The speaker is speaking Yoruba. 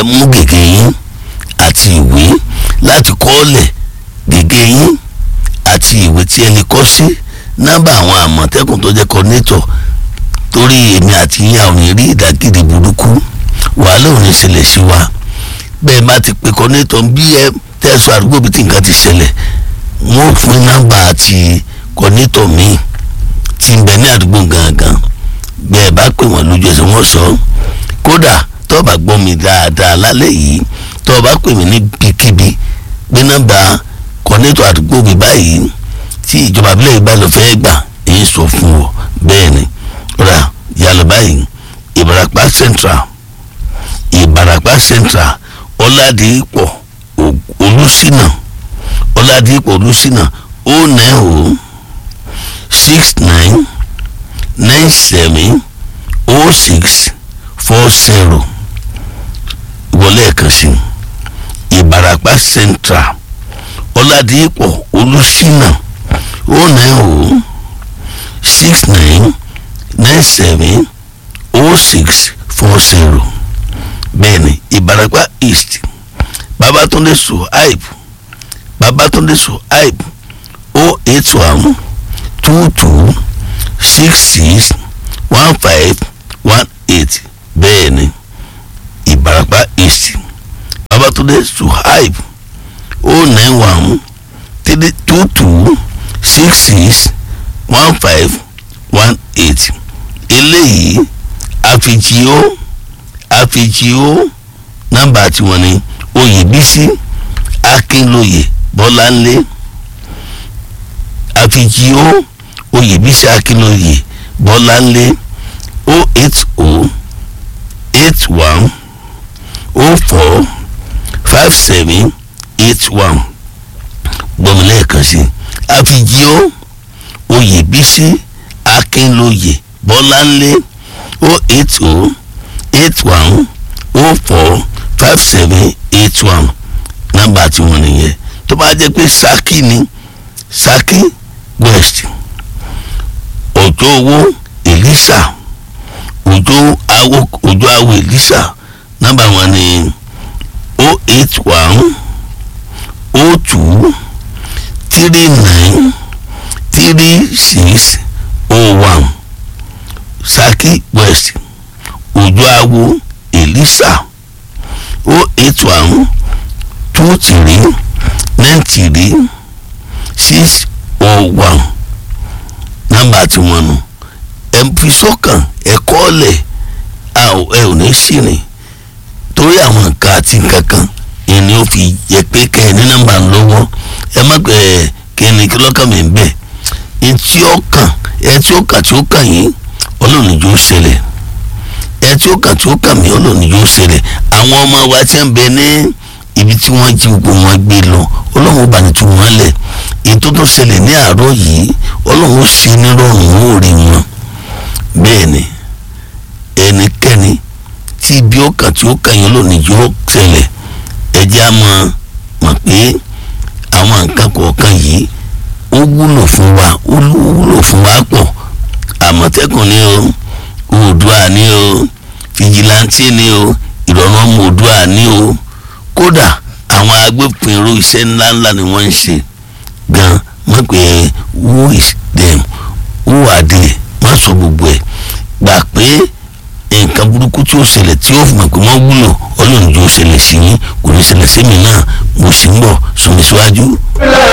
ẹ mú gègé yín àti ìwé láti kọ́ọ̀lẹ̀ gègé yín àti ìwé tí ẹ lè kọ́ sí nọ́mbà àwọn àmọ̀tẹ́kùn tó jẹ́ kọ́nétọ̀ torí èmi àti yín àwọn ìrí ìdágìrì burúkú wàhálà ò ní ṣẹlẹ̀ sí wa bẹ́ẹ̀ bá ti pe kọ́nétọ̀ bí ẹ tẹ̀sán àdúgbò bí tí nǹkan ti ṣẹlẹ̀ wọ́n fún nọ́mbà àti kọ́nétọ̀ míì tí ń bẹ ní àdúgbò gangan bẹ́ẹ̀ bá pè wọ́n lójú ẹsẹ̀ wọ́n sọ kódà tó o bá gbọ́ mi dáadáa lálẹ́ yìí tó o bá pè mí níbikíbi pé nọ́mbà kọ́nétọ̀ àdúgbò mi báyìí tí ìjọba abilẹ̀ yìí bá lọ fẹ́ gbà èyí sọ fún ọ bẹ́ẹ̀ ni rà yálà báyìí ìbarapá central ìbarapá central ọ̀làdìpọ̀ olùsínà ọ̀làdìpọ̀ olùsínà ó nẹ́ o six nine nine seven oh six four zero wọlé ẹ̀kan sí ìbarapá central ọ̀làdìpọ̀ olùsínà ó nẹ́ o six nine nine seven oh six four zero bẹ́ẹ̀ni ìbarapá east babatunde suhaib babatunde suhaib oh eight one two two six six one five one eight bẹ́ẹ̀ni ìbarapá east babatunde suhaib oh nine one three two two six six one five one eight eléyìí àfijìó àfijìó nọ́mbà tiwọn ni oyèbísí akínlóye bọ́láńlé àfijìó oyèbísí akínlóye bọ́láńlé o eight o eight one o four five seven eight one gbọmọlẹ́ẹ̀kan sí àfijìó oyèbísí akínlóye bọ́láńlé o eight o eight one o four five seven eight one nọ́mbà tí wọ́n nìyẹn tó bá jẹ́ pé Ṣakí ni Ṣakí west òjò owó Èlísà òjò awo òjò awo Èlísà nọ́mbà wọn ni o eight one o two three nine three six oh one Ṣakí west òjò awo Èlísà o eight one two three nine three six oh one nọ́mbà tí wọ́n nù ẹ fi sọ́kàn ẹ kọ́ọ̀lẹ̀ ẹ ò ní ṣìrìn torí àwọn nǹkan àti nǹkan kan ìní ó fi yẹ pé kẹ́ ẹ ní nọ́mbà lọ́wọ́ ẹ má pẹ́ ẹ kí ni kí lọ́kàn mi bẹ̀ ẹ tí ó kàn ẹ tí ó kàn tí ó kàn yín ọlọ́run ìjọ ṣẹlẹ̀ ẹ tí ó kàn tí ó kàn mí ọlọ́run ìjọ ṣẹlẹ̀ àwọn ọmọ wa ti ń bẹ ní ibi tí wọ́n jí gbogbo wọn gbé lọ ọlọ́run bá ní tú wọn lẹ̀ èyí tó tó ṣẹlẹ̀ ní àárọ̀ yìí ọlọ́run ó ṣe nírọ̀rùn ó rí wọn bẹ́ẹ̀ ni ẹnikẹ́ni tí ibi ó kàn tí ó kàn yín lónìí yóò ṣẹlẹ̀ ẹ jẹ́ á mọ̀ mọ̀ pé àwọn nǹkan kọ̀ọ̀kan yìí ó wúlò fún wa ó wúlò fún wa pọ̀ àmọ̀tẹ́kùn ni o oòdùà ni o fìjìláńtì ni o ìrọ̀rùn ọmọ oòdùà ni o kódà àwọn agbófinró iṣẹ́ ńláńlá ni wọ́n ń ṣe gan mọ̀ pé who is them who are they má sọ gbogbo ẹ̀ gbà pé nǹkan burúkú tí ó ṣẹlẹ̀ tí ó fi mọ̀ pé wọ́n wúlò ọlọ́run jù ó ṣẹlẹ̀ sí yín kò ní ṣẹlẹ̀ sí mi náà mo sì ń bọ̀ sọmi síwájú.